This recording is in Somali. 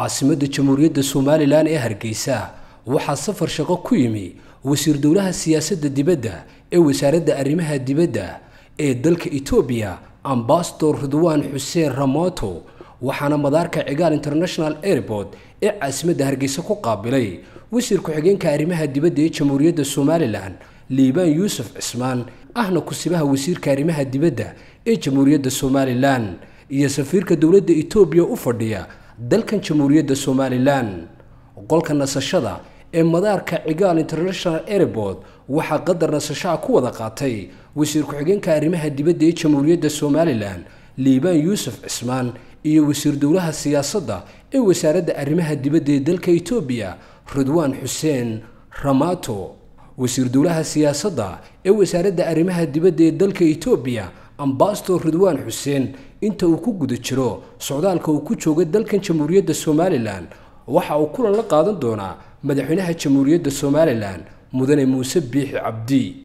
caasimadda jamhuuriyadda somalilan ee hargeysa waxaa safar shaqo ku yimi wasiir dowlaha siyaasadda dibadda ee wasaaradda arrimaha dibadda ee dalka etoobiya ambasador ridwaan xuseen ramoto waxaana madaarka cigaal international airport ee caasimadda hargeysa ku qaabilay wasiir ku-xigeenka arrimaha dibadda ee jamhuuriyadda somalilan liibaan yuusuf cismaan ahna kusibaha wasiirka arrimaha dibadda ee jamhuuriyadda somalilan iyo safiirka dowladda etoobiya u fadhiya dalkan jamhuuriyadda somalilan qolka nasashada ee madaarka cigaal international airport waxaa qadar nasashaha ku wada qaatay wasiir ku-xigeenka arrimaha dibadda ee jamhuuriyadda somalilan liibaan yuusuf cismaan iyo wasiir dowlaha siyaasadda ee wasaaradda arrimaha dibadda ee dalka etoobiya ridwaan xuseen ramato wasiir dowlaha siyaasadda ee wasaaradda arrimaha dibadda ee dalka etoobiya ambasador ridwaan xuseen inta uu ku guda jiro socdaalka uu ku jooga dalkan jamhuuriyadda somalilan waxa uu kulan la qaadan doonaa madaxweynaha jamhuuriyadda somalilan mudane muuse biixi cabdi